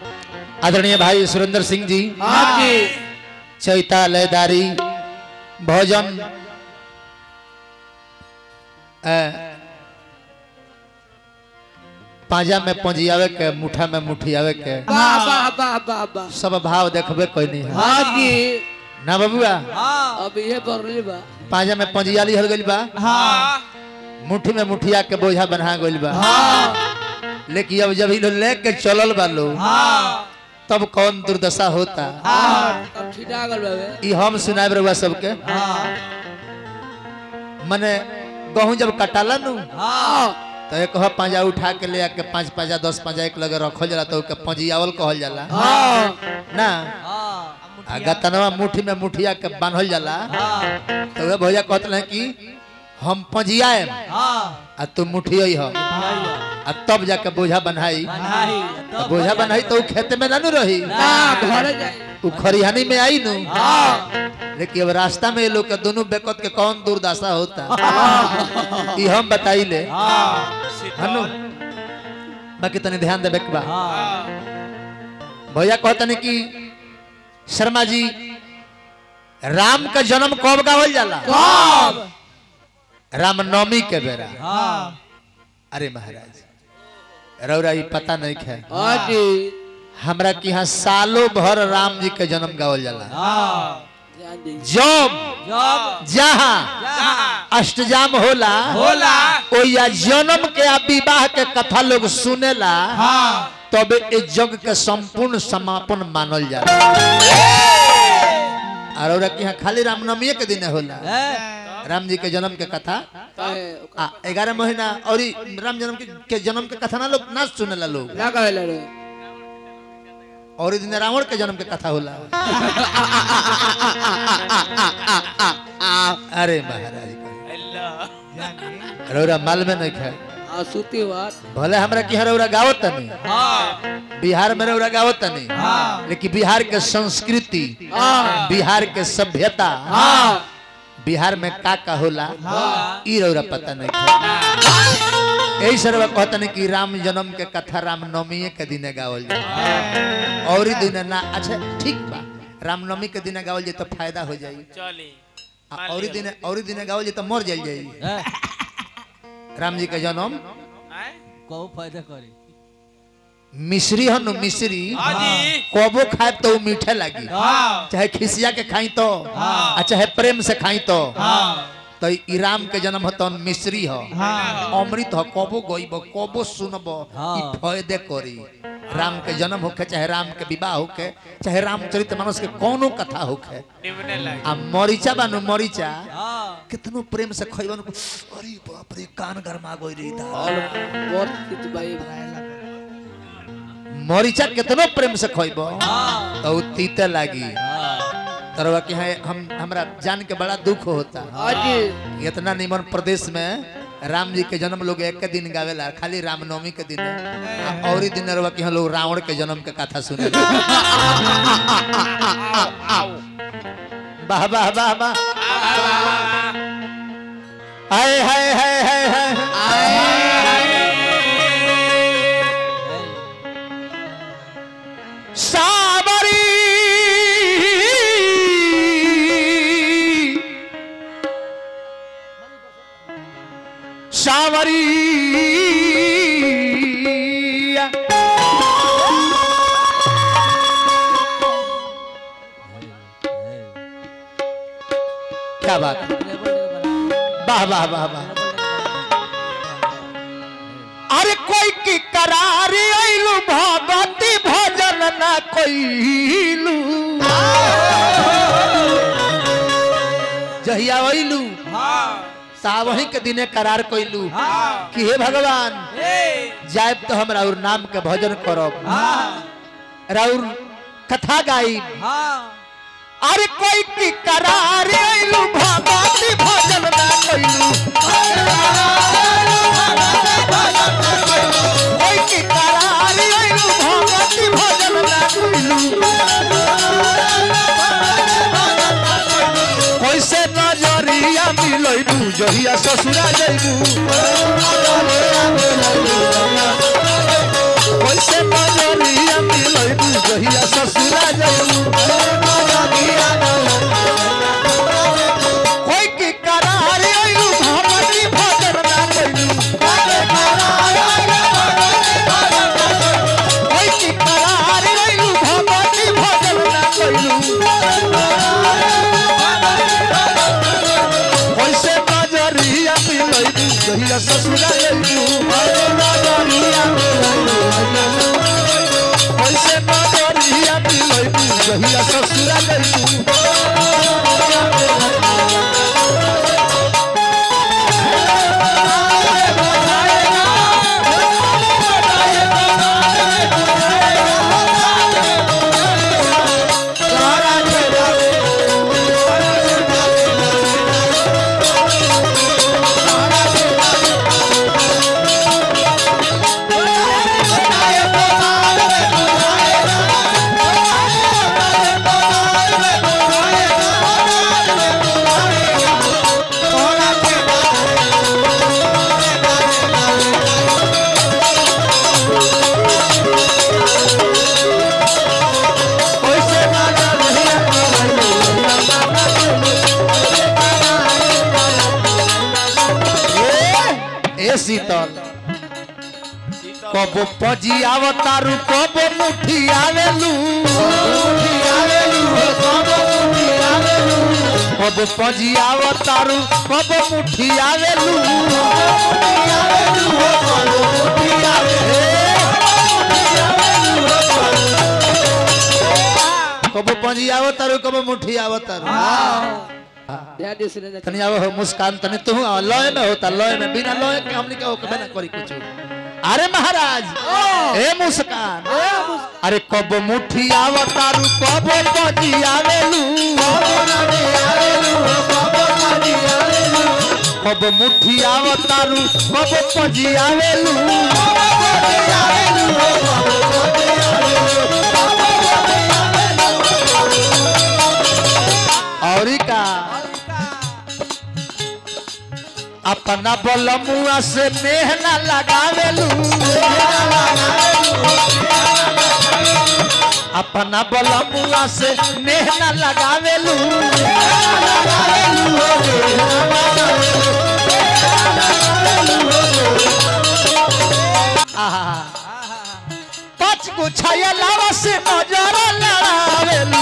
आदरणीय भाई सुरेंद्र सिंह जी हाँ जी चैता लयदारी भोजन अ, पांजा में पंजियावे के मुठा में मुठियावे के वाह वाह वाह वाह वाह सब भाव देखबे कोई नहीं है हाँ जी ना बबुआ अब ये बरली बा पांजा में पंजियाली हल गइल बा मुट्ठी में मुठिया के बोझा बना गइल बा लेकिन अब जब इ लोग लेके चलल बा लोग तब कौन दुर्दशा होता अब छिटा गल बाबे ई हम सुनाब रहुआ सबके मने गहूं जब कटाला नु तो एक ह पांजा उठा के ले आके पांच पांजा दस पांजा एक लगे रखल जाला तो ओके पंजियावल कहल जाला ना आ गतनवा मुट्ठी में मुठिया के बांधल जाला तो वे भैया कहत रहे कि हम पंजियाएम आ तू मुठिया हो आ तब जाके बोझा बनाई तो बोझा बनाई तो उ खेत में ना नु रही ना घर जाए उ खरिहानी में आई नु लेकिन अब रास्ता में ये लोग के दोनों बेकत के कौन दुर्दशा होता ई हम बताई ले हनु बाकी तनी ध्यान देबे के बा भैया कहतनी कि शर्मा जी राम का जन्म कब गावल जाला कब रामनवमी के बेरा अरे महाराज रौरा ई पता नहीं है हाँ जी हमरा के यहाँ सालों भर राम जी के जन्म गावल जाला ध्यान दी जब जहाँ अष्टजाम होला होला ओ या जन्म के आ विवाह के कथा लोग सुनेला तब ए जग के संपूर्ण समापन मानल जाला और औरा के यहाँ खाली रामनवमी के दिन होला राम जी के जन्म के कथा काहे आ ग्यारह महीना और ई राम जन्म के, के जन्म के कथा ना लोग ना सुनेला लोग ना कहेला रे और ई दिन रावण के जन्म के कथा होला अरे महाराज रौरा माल में नहीं खाए आ सूती बात भले हमरा की रौरा गावत नहीं बिहार में रौरा गावत नहीं लेकिन बिहार के संस्कृति हाँ बिहार के सभ्यता हाँ बिहार में का का होला ई रौरा पता नहीं था यही सर्व कहते नहीं कि राम जन्म के कथा रामनवमी के दिने गावल जाए और ही दिन ना अच्छा ठीक बा रामनवमी के दिने गावल जाए तो फायदा हो जाई चली आ और ही दिन और ही दिन गावल जाए तो मर जाई जाई राम जी के जन्म कहू फायदा करे मिश्री हन मिश्री हाजी कबो खाए तो वो मीठे लगी चाहे खिसिया के खाई तो आ चाहे प्रेम से खाई तो तो ई राम के जन्म होता मिश्री हो अमृत हो कबो गईब कबो सुनब ई फायदे करी राम के जन्म होखे चाहे राम के विवाह होखे चाहे रामचरित मानस के कोनो कथा होखे निमने लगे आ मरीचा बानु मरीचा कितनो प्रेम से खइबन अरे बाप रे कान गरमा गई रे दा और बहुत कुछ भाई मरीचा कितनो प्रेम से खइब तो उ तीते लागी तरवा के है हम हमरा जान के बड़ा दुख होता हाँ जी इतना निमन प्रदेश में राम जी के जन्म लोग एक के दिन गावेला खाली रामनवमी के दिन आ और ही दिन रवा के यहाँ लोग रावण के जन्म के कथा सुने वाह वाह वाह वाह हाय हाय हाय हाय हाय सावरी सावरी क्या बात है? वाह वाह वाह वाह अरे कोई की करार आइलू भगवती भजन ना कोइलू जहिया आइलू ता वही के दिने करार कोइलू कि हे भगवान जायब तो हम राउर नाम के भजन करब राउर कथा गाई अरे कोई की करार आइलू भगवती भजन ना कोइलू कोई की करार आइलू भगवती भजन ना कोइलू कैसे नजरिया मिलैबू जहिया ससुरा जैबू कैसे नजरिया मिलैबू जहिया ससुरा जइबू कैसे नजरिया मिलैबू जहिया ससुरा जइबू कैसे नजरिया ए ए शीतल कबो पजी आवतारू कबो मुठी आवेलू कबो पजी आवतारू कबो मुठी आवेलू कबो पजी आवतारू कबो मुठी आवतारू ध्यान दे सुने तनी आओ हो मुस्कान तनी तू आओ लय में होता लय में बिना लय के हमनी के ओके ना करी कुछ अरे महाराज ए मुस्कान अरे कब मुठी आवतारू कब बजी आवेलू कब मुठी आवतारू कब बजी आवेलू औरी का अपना बलमुआ से नेह ना लगावेलू अपना बलमुआ से नेह ना लगावेलू आहा पाँच गो छाया लावा से नजर लड़ावेलू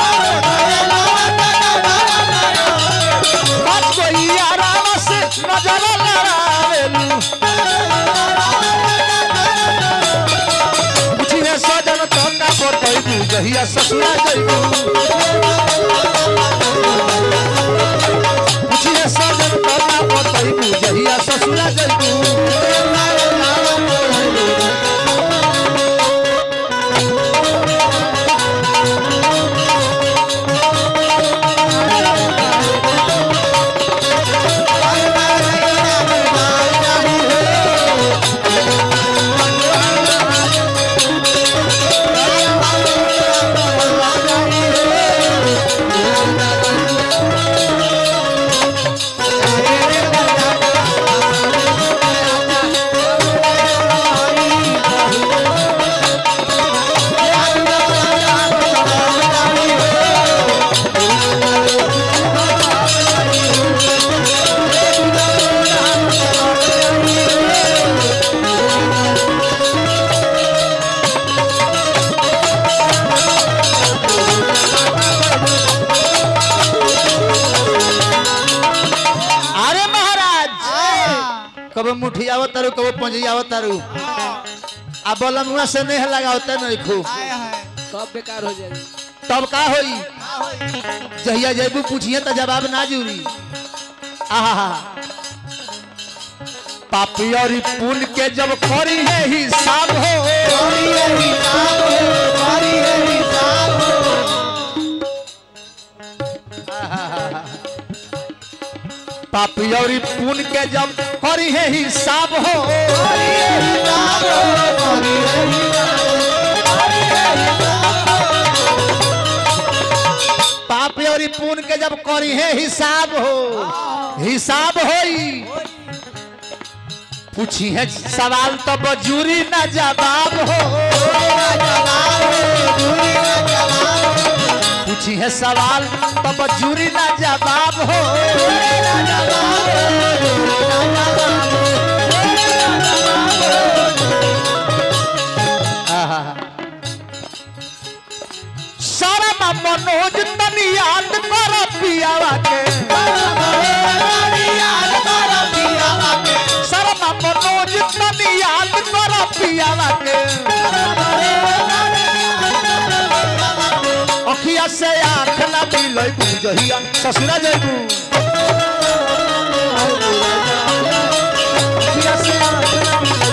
पाँच गो यारावा से नजर लड़ावेलू पूछिए सजन तो ना बतैबू जहिया ससुरा जइबू पूछिए सजन तो ना बतैबू जहिया ससुरा जइबू अरे महाराज कब मुठी आवतारू कब पंजी आवतारू आ बलमुआ से नेह लगावते नहीं खूब सब बेकार हो जाएगी तब का होई जहिया जैबू पूछिए तो जवाब ना जूरी आहा पापी और पुण्य के जब करी है हिसाब हो पापी और पुण्य के जब करी है हिसाब हो पाप और पुण्य के जब करी है हिसाब हो हिसाब होई पूछी है सवाल तो बजूरी ना जवाब हो पूछी है सवाल तो बजूरी ना जवाब हो आहा। सारा मा मनोज तनी याद कर पियावा के सारा पियावा के अखिया से आँख ना मिलैबू जहिया ससुरा जैबू अखिया से आँख ना मिलैबू